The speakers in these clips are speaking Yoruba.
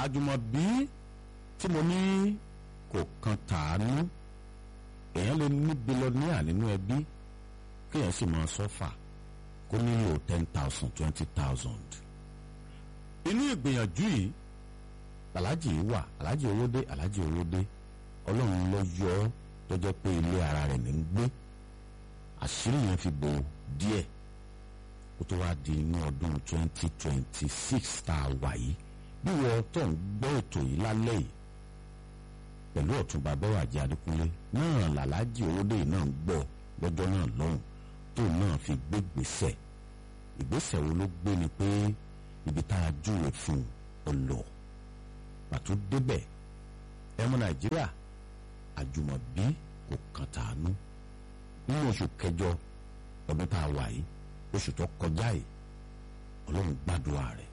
àjùmọ̀bí tí mo ní kò kan tàánú èèyàn lè ní bílọ́níà nínú ẹbí kéèyàn sì máa sọ́fà kó nílò ten thousand twenty thousand inú ìgbìyànjú yìí aláàjì wà aláàjì owódé aláàjì owódé ọlọ́run ló yọ ọ́ tó jẹ́ pé ilé ara rẹ̀ ní ń gbé àṣírí yẹn fi bò díẹ̀ kó tó wá di inú ọdún twenty twenty six tá a wà yìí bí wọ́n tó ń gbọ́ ètò yìí lálẹ́ yìí pẹ̀lú ọ̀túnba bẹ́wàjẹ́ adékúnlé náà làlájì owódé yìí náà ń gbọ́ lọ́jọ́ náà lọ́hùn tó náà fi gbé gbèsè ìgbésẹ̀ wo ló gbé ni pé ibi tá a júwe fún un ó lọ pàtó débẹ̀ ẹmu nàìjíríà àjùmọ̀bí kò kàn tàánú nínú oṣù kẹjọ ọdún tá a wà yìí oṣù tó kọjá yìí ọlọ́run gbàdúrà rẹ̀.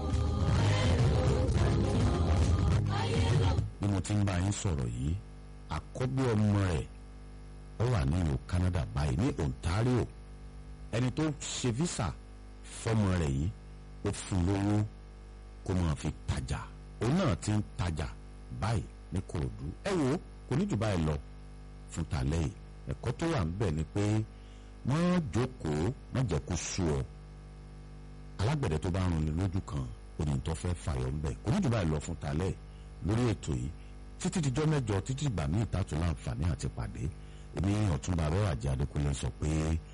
bí mo ti ń bá yín sọ̀rọ̀ yìí àkọ́bí ọmọ rẹ̀ ó wà nínú Canada báyìí ní Ontario ẹni tó ṣe visa fọ́mọ rẹ̀ yìí ó fún lówó kó máa fi tajà òun náà ti ń tajà báyìí ní Kòròdú ẹ wo kò ní jù báyìí lọ fún tàlẹ́ yìí ẹ̀kọ́ tó wà níbẹ̀ ni pé má jókòó má jẹ́ kó sú ọ alágbẹ̀dẹ tó bá rún ni lójú kan oní tó fẹ́ fàyọ̀ ńbẹ̀ kò ní jù báyìí lọ fún tàlẹ́ lórí ètò yìí títí dijọ́ mẹ́jọ títí ìgbà míì tààtò láǹfààní àti pàdé èmi ọ̀túnba abẹ́wàjẹ́ adékúnlé sọ pé